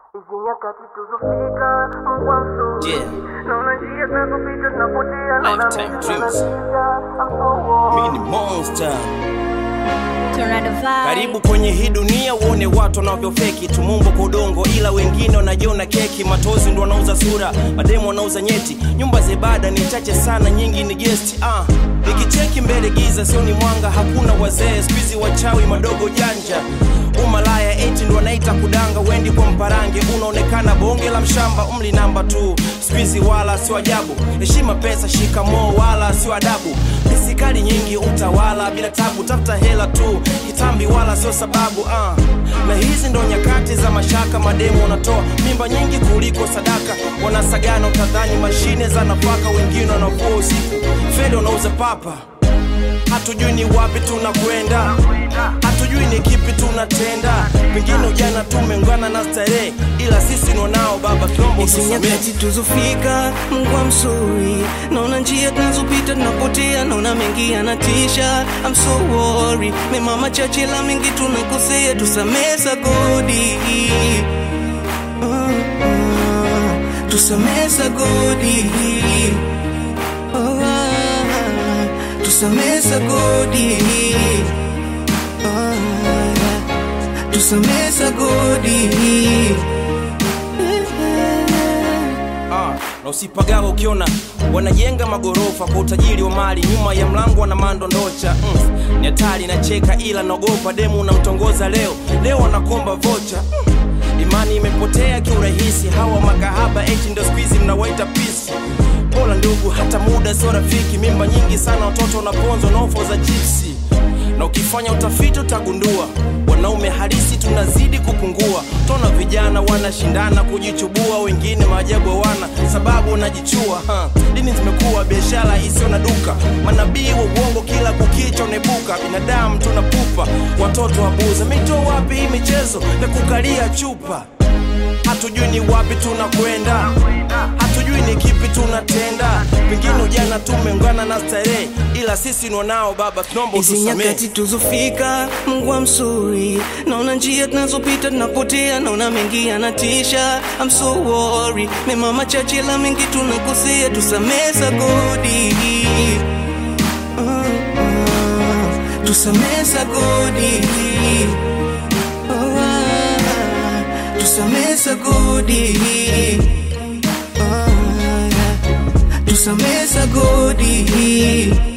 Hizi nyakati tuzofika Mungu mzuri Yeah. Naona njia zinazopita tunapotea Naona Lifetime mengi dreams. tunasikia I'm so Mimi ni monster. Tornado vibe. Karibu kwenye hii dunia uone watu wanavyofeki tumumbo kwa udongo, ila wengine wanajiona keki. Matozi ndo wanauza sura, mademu wanauza nyeti. Nyumba za ibada ni chache sana, nyingi ni gesti. Ah, nikicheki mbele giza, sio ni mwanga, hakuna wazee skuizi, wachawi madogo janja umalaya eti ndo wanaita kudanga, wendi kwa mparange, unaonekana bonge la mshamba, umli namba tu skuizi, wala sio ajabu. Heshima pesa, shikamoo, wala sio adabu. Pisikali nyingi, utawala bila tabu, tafuta hela tu, kitambi wala sio sababu. Ah, na hizi ndo nyakati za mashaka, mademu wanatoa mimba nyingi kuliko sadaka, wanasagana utadhani mashine za nafaka, wengine wanavua usiku, fede wanauza papa hatujui ni wapi tunakwenda, hatujui ni kipi tunatenda. Pengine ujana tumeungana na starehe, ila sisi ni wanao baba, tunaomba Hizi utusamehe. nyakati tuzofika, Mungu amsuri. Naona njia tunazopita tunapotea, naona mengi yanatisha. I'm so worried, mema machache la mengi tunakosea, tusamehe sagodi. Uh, uh, tusamehe sagodi. Uh, uh, tusamehe sagodi. Uh, tusamehe sagodi. Ah, na usipagawa ukiona wanajenga magorofa kwa utajiri wa mali, nyuma ya mlango wana mandondocha. Mm, ni hatari nacheka, ila naogopa demu unamtongoza leo leo anakomba vocha. Mm, imani imepotea kiurahisi, hawa makahaba eti ndo squeeze mnawaita pisi. Pola ndugu, hata muda sio rafiki, mimba nyingi sana, watoto wanaponzwa na ofo za chipsi na ukifanya utafiti utagundua wanaume halisi tunazidi kupungua. Tona vijana wanashindana kujichubua, wengine maajabu hawana sababu wanajichua. Ha. Dini zimekuwa biashara isiyo na duka, manabii wa uongo kila kukicha unebuka. Binadamu tunapupa, watoto wabuza. Mito wapi hii michezo ya kukalia chupa? Hatujui ni wapi tunakwenda, hatujui ni kipi tunatenda. Pengine ujana tumeungana na starehe, ila sisi ni wanao baba, tunaomba Hizi utusamehe. nyakati tuzofika, Mungu amsuri. Naona njia tunazopita tunapotea, naona mengi yanatisha. I'm so worried, mema machache la mengi tunakosea, tusamehe sagodi. Uh, uh, tusamehe sagodi. Uh, uh, tusamehe sagodi. Uh, tusamehe sagodi.